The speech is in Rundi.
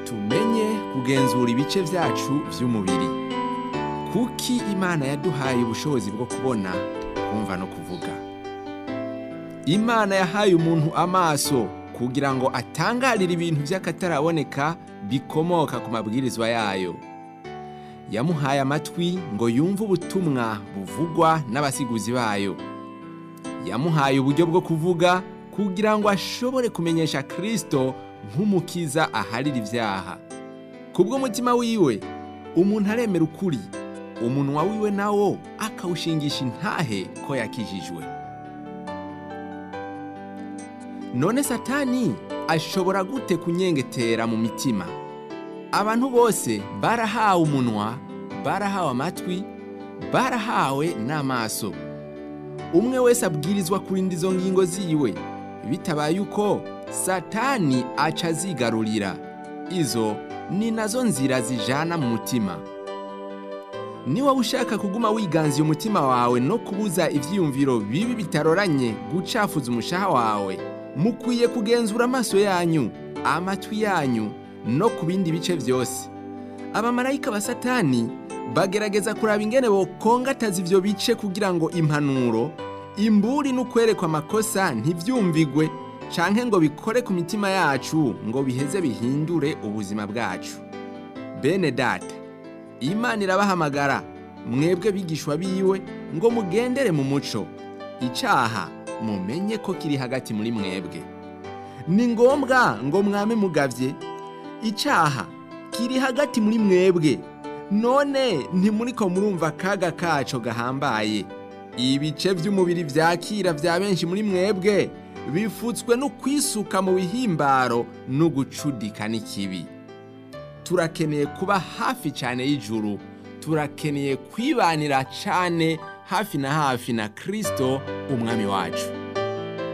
tumenye kugenzura ibice vyacu vy'umubiri kuki imana yaduhaye ubushobozi bwo kubona kumva no kuvuga imana yahaye umuntu amaso kugira ngo atangarire ibintu vy'akataraboneka bikomoka ku mabwirizwa yayo yamuhaye amatwi ngo yumve ubutumwa buvugwa n'abasiguzi bayo yamuhaye uburyo bwo kuvuga kugira ngo ashobore kumenyesha kristo nk'umukiza aharira ivyaha kubw'umutima wiwe umuntu aremera ukuri umunwa wiwe nawo akawushingisha intahe ko yakijijwe none satani ashobora gute kunyengetera mu mitima abantu bose barahawe umunwa barahawe amatwi barahawe n'amaso umwe wese abwirizwa kurinda izo ngingo ziwe bitabaye uko satani aca azigarurira izo ni nazo nzira zijana mu mutima niba ushaka kuguma wiganziye umutima wawe no kubuza ivyiyumviro bibi bitaroranye gucafuza umushaha wawe mukwiye kugenzura amaso yanyu amatwi yanyu no ku bindi bice byose abamarayika ba satani bagerageza kuraba ingene bokongataza ivyo bice kugira ngo impanuro imburi n'ukwerekwa amakosa ntivyumvigwe canke ngo bikore ku mitima yacu ngo biheze bihindure ubuzima bwacu bene data imana irabahamagara mwebwe bigishwa biwe ngo mugendere mu muco icaha mumenye ko kiri hagati muri mwebwe ni ngombwa ngo mwame mugavye icaha kiri hagati muri mwebwe none ntimuriko murumva akaga kaco gahambaye ibice vy'umubiri vyakira vya benshi muri mwebwe bifutswe no kwisuka mu bihimbaro no gucudika n'ikibi turakeneye kuba hafi cyane y'ijuru turakeneye kwibanira cyane hafi na hafi na kristo umwami wacu